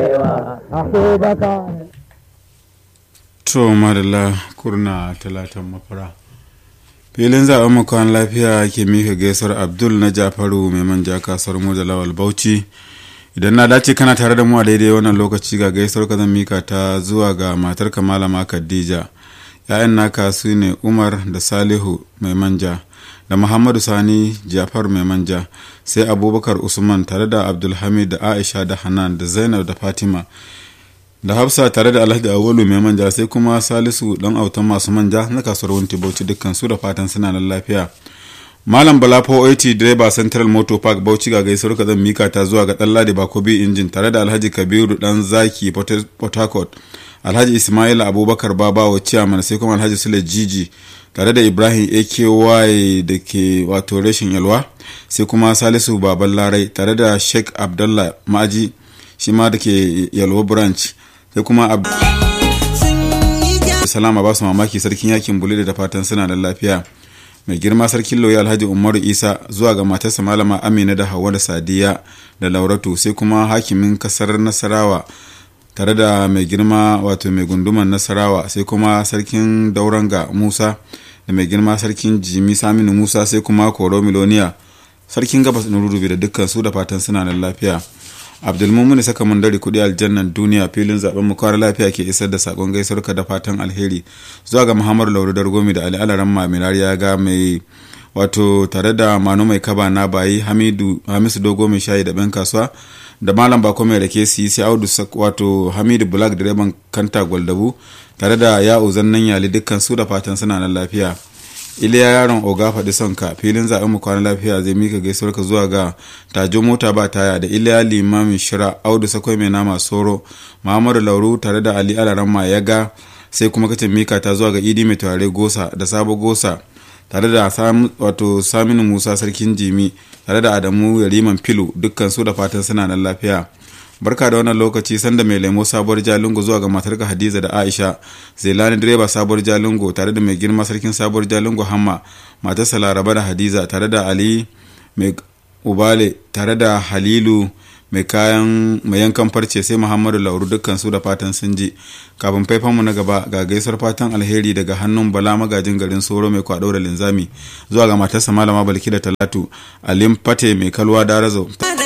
arewa a da ka to madalla kurna talatan mafara filin zaɓen makon lafiya ke mika gaisuwar abdul na jafaru mai manja kasuwar mu da lawal bauchi idan na dace kana tare da mu a daidai wannan lokaci ga gaisuwar ka zan mika ta zuwa ga matar malama khadija ya'yan naka su ne umar da salihu mai manja da muhammadu sani jafar mai manja sai abubakar usman tare da abdulhamid da aisha da hanan da zainab da fatima da hafsa tare da alhaji awalu mai manja sai kuma salisu dan autan masu manja na kasuwar wunti bauchi dukkan su da fatan suna nan lafiya malam bala 480 direba central motor park bauchi ga gaisuwar ka zan mika ta zuwa ga dan ladi bakobi injin tare da alhaji kabiru dan zaki port harcourt alhaji ismail abubakar babawo ciyaman sai kuma alhaji sule jiji tare da ibrahim aky da ke wato rashin yalwa sai kuma salisu baban larai tare da sheikh abdullah ma'aji shi ma da ke yalwa branch sai kuma salama ba su mamaki sarkin yakin bule da fatan suna da lafiya mai girma sarkin lauya alhaji umaru isa zuwa ga matarsa malama amina da hawa da sadiya da lauratu sai kuma hakimin kasar nasarawa tare da mai girma wato mai gunduman nasarawa sai kuma sarkin dauranga musa da mai girma sarkin jimi saminu musa sai kuma koro miloniya sarkin gabas na rurubi da dukkan su da fatan suna da lafiya abdulmumin saka mun dare kudi aljannan duniya filin zaben mu kwara lafiya ke isar da sakon gaisuwarka da fatan alheri zuwa ga muhammadu lauru dargomi da ali alaran maminari ya ga mai wato tare da manu mai kaba na bayi hamidu hamisu dogo mai shayi da ben kasuwa da malam bako mai rake su sai audu wato hamidu black direban kanta gwaldabu tare da ya'u zannan yali dukkan su da fatan suna nan lafiya iliya yaron oga faɗi son ka filin zaɓen mu kwana lafiya zai mika gaisuwar ka zuwa ga tajo mota ba taya da iliya limamin shira audu sakwai mai nama soro muhammadu lauru tare da ali alaramma ya ga sai kuma kacin mika ta zuwa ga idi mai turare gosa da sabo gosa tare da wato saminu musa sarkin jimi tare da adamu yariman filu dukkan su da fatan suna nan lafiya barka da wannan lokaci sanda mai lemo sabuwar jalingo zuwa ga matarka hadiza da aisha zelani direba sabuwar jalingo tare da mai girma sarkin sabuwar jalingo hamma matarsa laraba da hadiza tare da ali mai ubale tare da halilu mai kayan mai yankan farce sai muhammadu lauru dukkan su da fatan sun ji kafin faifanmu na gaba ga gaisuwar fatan alheri daga hannun bala magajin garin soro mai kwado da linzami zuwa ga matarsa malama balki da talatu alim fate mai kalwa darazo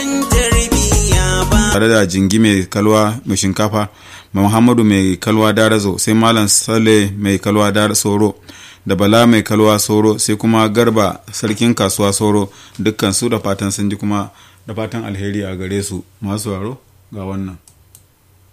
tare da jingi mai kalwa mai shinkafa muhammadu mai kalwa darazo sai malam sale mai kalwa dar soro da bala mai kalwa soro sai kuma garba sarkin kasuwa soro dukkan su da fatan sun ji kuma da fatan alheri a gare su masu waro ga wannan